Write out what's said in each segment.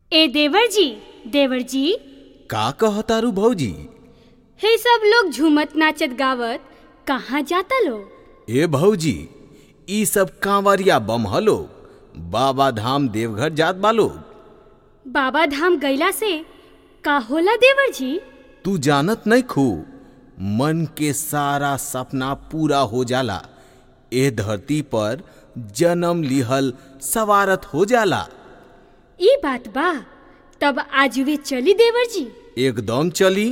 ए देवर जी देवर जी का कहतारू भौजी हे सब लोग झूमत नाचत गावत कहाँ जाता लो ए भौजी ई सब कांवरिया बम हलो बाबा धाम देवघर जात बालो बाबा धाम गईला से का होला देवर जी तू जानत नहीं खू मन के सारा सपना पूरा हो जाला ए धरती पर जन्म लिहल सवारत हो जाला ई बात बा तब आज वे चली देवर जी एकदम चली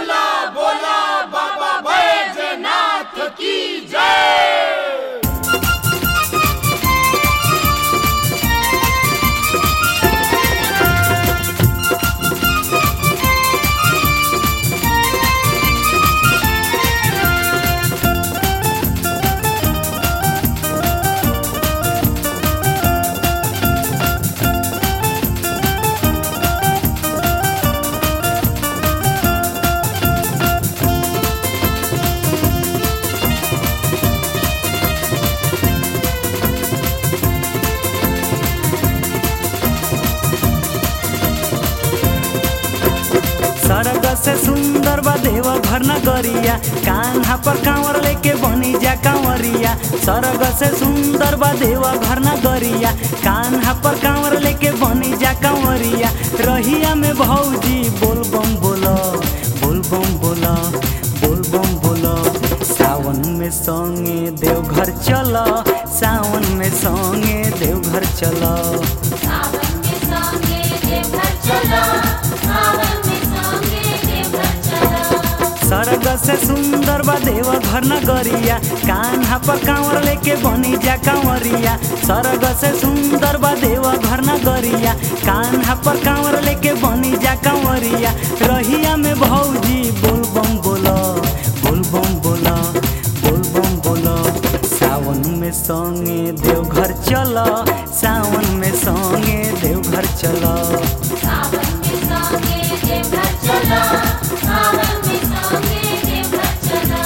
सड़क से सुंदर बा देव घर नगरिया कान्हा पर कांवर लेके बनी जा कांवरिया सड़क से सुंदर बा देव घर नगरिया कान्हा पर कांवर लेके बनी जा कांवरिया रहिया में भौजी बोल बम बोलो बोल बम बोलो बोल बम बोलो सावन में संगे देवघर चलो सावन में संगे देवघर चलो सावन में संगे देवघर चलो सावन में संगे देवघर चलो सरग से सुंदर बा देव घर नगरिया कान्हा पर कांवर लेके बनी जा कांवरिया सरग से सुंदर बा देव घर नगरिया कान्हा पर कांवर लेके बनी जा कांवरिया रहिया में भौजी बोल बम बोलो बोल बम बोलो बोल बम बोलो सावन में संगे देवघर चलो सावन में संगे देवघर चलो सावन में संगे देवघर चलो सावन में संगे देवघर चलो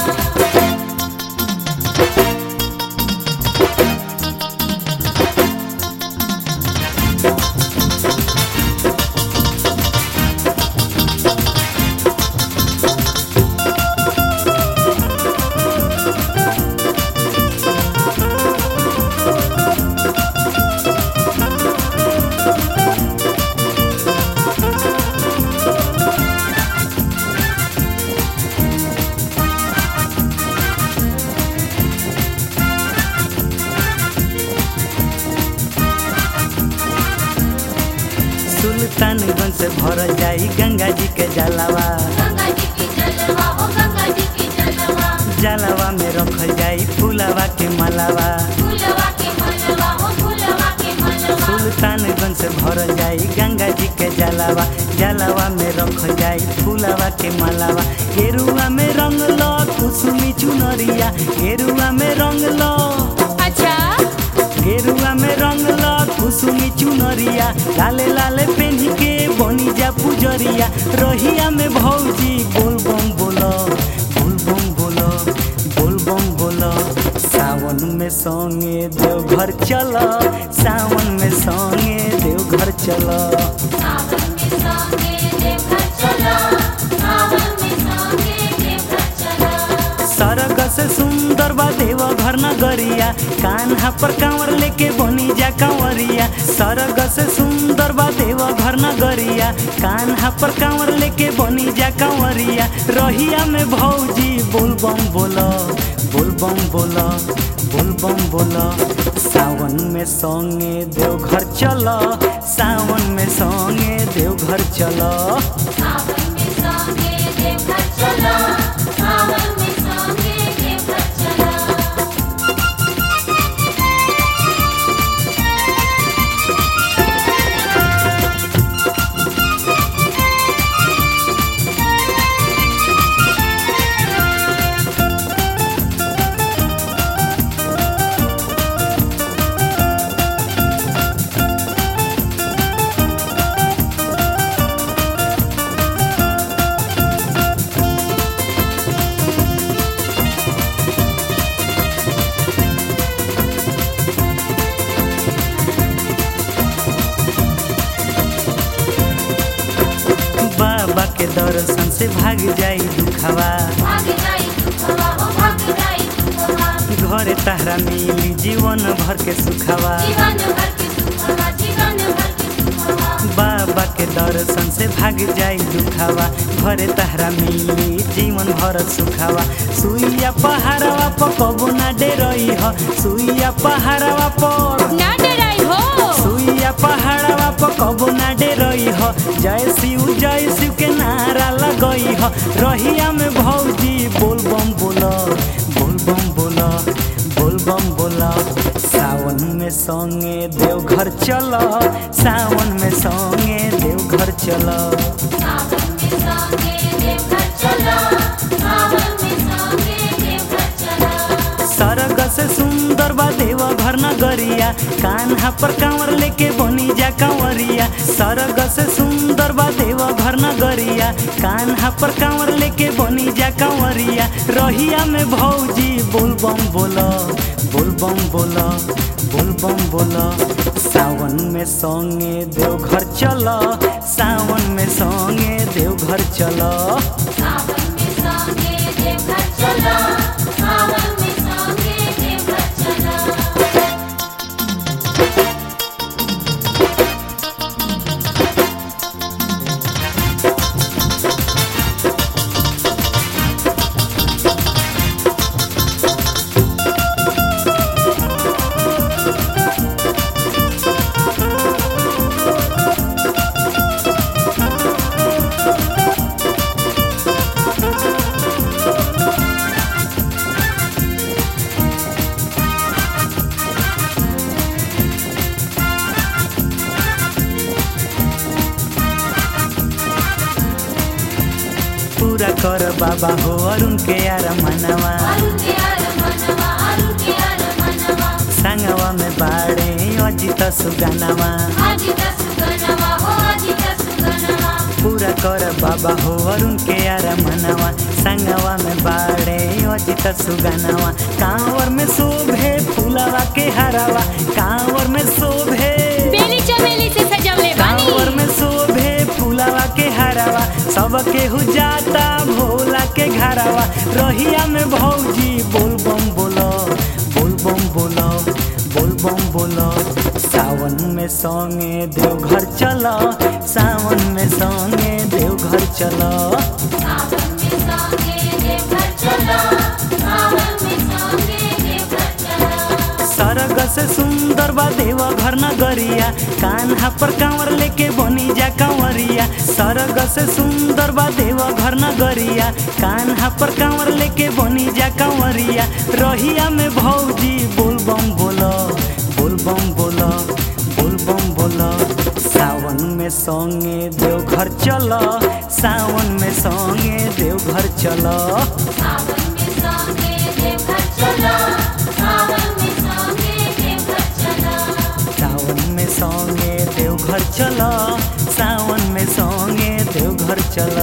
सुल्तानगंज से भरल जाई गंगा जी के जलावा गंगा जी की जलवा हो गंगा जी की जलवा जलावा में रखल जाई फूलावा के मालावा फूलवा के मलवा हो फूलवा के मलवा सुल्तानगंज से भरल जाई गंगा जी के जलावा जलावा में रखल जाई फूलावा के मालावा गेरुआ में रंग लो कुसुमी चुनरिया गेरुआ में रंग लो अच्छा गेरुआ में रंग लो कुसुमी चुनरिया लाले लाले पेन्ही के बनी जा पुजरिया रहिया में भौजी बोल बम बोलो बोल बम बोलो बोल बम बोलो सावन में संगे देवघर चलो सावन में संगे देवघर चलो सावन में संगे देवघर चलो सावन में संगे देवघर चलो सरग से सुंदर बा देव घर नगरिया कान्हा पर कांवर लेके बनी जा कांवरिया सरग से सुंदर बा देव घर नगरिया कान्हा पर कांवर लेके बनी जा कांवरिया रहिया में भौजी बोल बम बोलो बोल बम बोलो बोल बम बोलो सावन में संगे देवघर चलो सावन में संगे देवघर चलो सावन में संगे देवघर चलो सावन में संगे देवघर चलो दर्शन से भाग जाई दुखवा भाग जाई दुखवा हो भाग जाई दुखवा घरे तारा मिली जीवन भर के सुखवा जीवन भर के सुखवा जीवन भर के सुखवा बाबा के दर्शन से भाग जाई दुखवा घरे तारा मिली जीवन भर सुखवा सुइया पहाड़वा पर कबो ना डेरई ह सुइया पहाड़वा पर ना डराई हो सुइया पहाड़वा पर कबो ना डेरई ह जय शिव जय शिव के नारा लगई ह रहिया में भौजी बोल बम बोल बोल बम बोल बोल बम बोल सावन में संगे देवघर चल सावन में संगे देवघर चल सावन में संगे देवघर चलो सावन में संगे देवघर चलो सरग से सुंदर बा देवा घर नगरिया कान्हा पर कांवर लेके बनी जा कांवरिया सरग से सुंदर बा देवा घर नगरिया कान्हा पर कांवर लेके बनी जा कांवरिया रहिया में भौजी बोल बम बोल बोल बम बोल बोल बम बोल सावन में संगे देवघर चल सावन में संगे देवघर चल सावन में संगे देवघर चलो सावन में संगे देवघर चलो पूरा कर बाबा हो अरुण के यार मनवा अरुण के यार मनवा अरुण के यार मनवा संगवा में बाड़े अजित सुगनवा अजित सुगनवा हो अजित सुगनवा पूरा कर बाबा हो अरुण के यार मनवा संगवा में बाड़े अजित सुगनवा कांवर में शोभे फूलवा के हरावा कांवर में शोभे बेली चमेली से सजवले कांवर बानी में शोभे फूलवा के हरावा सब केहू जाता भोला के घरावा रहिया में भौजी बोल बम बोलो बोल बम बोलो बोल बम बोलो सावन में संगे देवघर चलो सावन में संगे देवघर चलो सावन में संगे देवघर चलो सावन में संगे देवघर चलो सरग से सुंदर बा देवा घर नगरिया कान्हा पर कांवर लेके बनी जा कांवरिया सरग से सुंदर बा देवा घर नगरिया कान्हा पर कांवर लेके बनी जा कांवरिया रहिया में भौजी बोल बम बोलो बोल बम बोलो बोल बम बोलो सावन में संगे देवघर चलो सावन में संगे देवघर चलो सावन में संगे देवघर चलो सावन में संगे देवघर चलो सावन में संगे देवघर चलो सावन में संगे देवघर चलो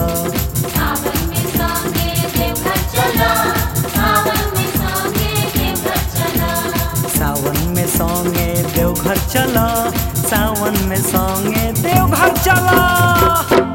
सावन में संगे देवघर चलो सावन में संगे देवघर चलो सावन में संगे देवघर चलो सावन में संगे देवघर चलो